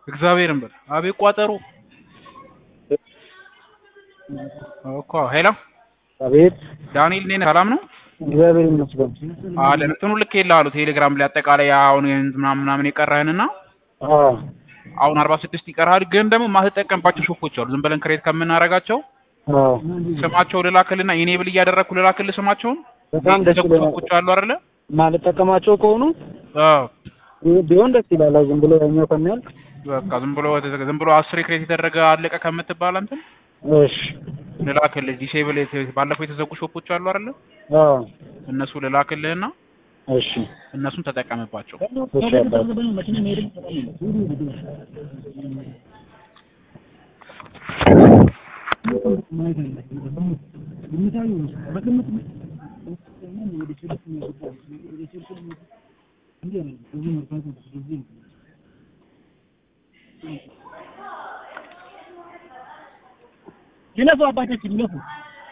እግዚአብሔርን በል አቤት ቋጠሮ እኮ ሄሎ አቤት ዳንኤል ነኝ ሰላም ነው እግዚአብሔር ይመስገን። አለን እንትኑ ልክ የለህ ቴሌግራም ላይ አጠቃላይ አሁን ምናምን ምናምን የቀረህንና አዎ አሁን አርባ ስድስት ይቀርሃል ግን ደግሞ ማትጠቀምባቸው ሾፖች አሉ ዝም ብለን ክሬት ከምናደርጋቸው አዎ ስማቸው ልላክልና ኢኔብል እያደረግኩ ልላክልህ ስማቸውን በጣም ደስ የተዘጉ ይለኛል። ሾፖች አሉ አይደለ ማልጠቀማቸው ከሆኑ አዎ ቢሆን ደስ ይላል። ዝም ብሎ ያኛው ከሚያልቅ በቃ ዝም ብሎ ዝም ብሎ አስር ክሬት የተደረገ አለቀ ከምትባል እንትን እሺ ልላክልህ ዲሴብል ባለፈው የተዘጉ ሾፖች አሉ አይደለ አዎ እነሱ ልላክልህና እሺ እነሱን ተጠቀምባቸው እሺ አባት ይለፉ አባታችን ይለፉ